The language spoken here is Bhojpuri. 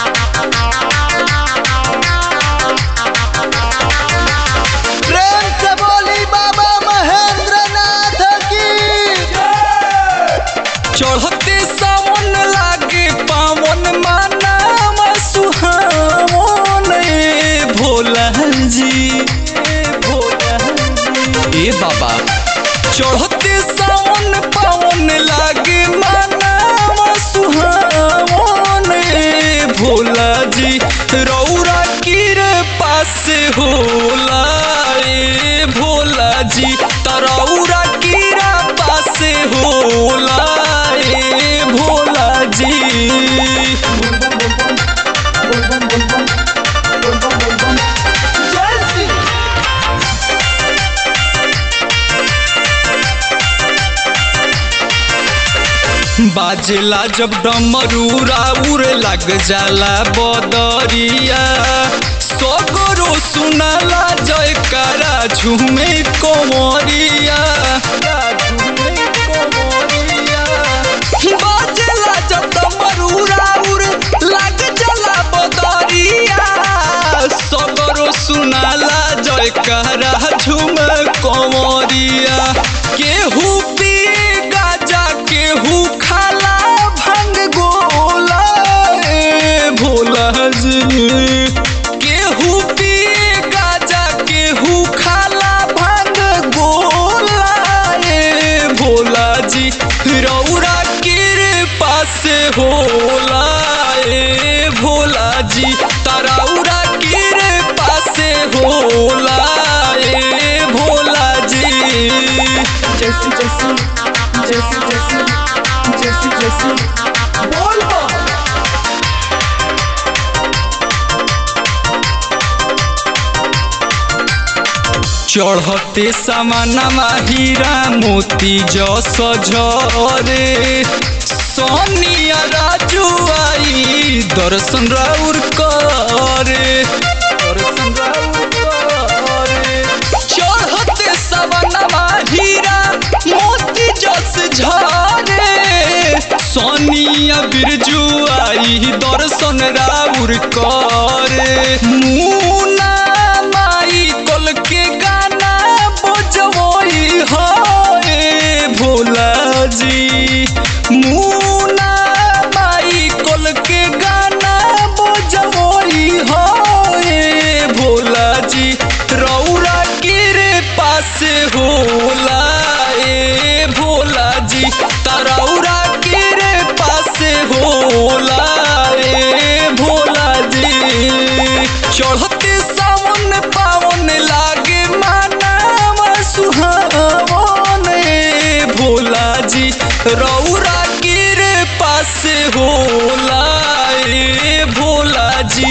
प्रेम से बोली बाबा महेंद्र नाथ की चढ़ते सावन लागे पावन मानाम सुहावन ए भोला जी ए भोला जी। ए बाबा चढ़ते सावन पावन लागे मानाम सुहावन ए भोला जी रौरा कीर पास होला ए भोला जी तरौरा कीरा पास होला ए भोला जी बाजेला जब डमरूरा उड़ लग जाला बदरिया सगरो सुनाला जयकारा झूमे कोमरिया झूमे कोमरिया बाजेला जब डमरूरा उड़ लग जाला बदरिया सगरो सुनाला जयकारा झूम कोमरिया केहू पिए गाजा केहू खाला भंग गोला ए भोला जी केहू पिए गाजा केहू खाला भंग गोला ए भोला जी रौरा के पास होला ए भोला जी तरौरा के पास होला ए भोला जी Jesse, Jesse, Jesse, Jesse, Jesse, Jesse. Volvo! चढ़ते समानमा हीरा मोती जस झरे सोनिया राजू आई दर्शन राउर करे दर्शन राउर करे चढ़ते समानमा हीरा मोती जस झरे सोनिया बिरजू आई दर्शन राउर करे मुना माई कल के गाना बजवई है भोला जी मुना माई कल के गाना बजवई है भोला जी रौरा के पास होला ए भोला जी तरौरा के पास होला ए भोला जी चढ़ते सावन पावन लागे मानाम सुहावन ए भोला जी रौरा के पास होला ए भोला जी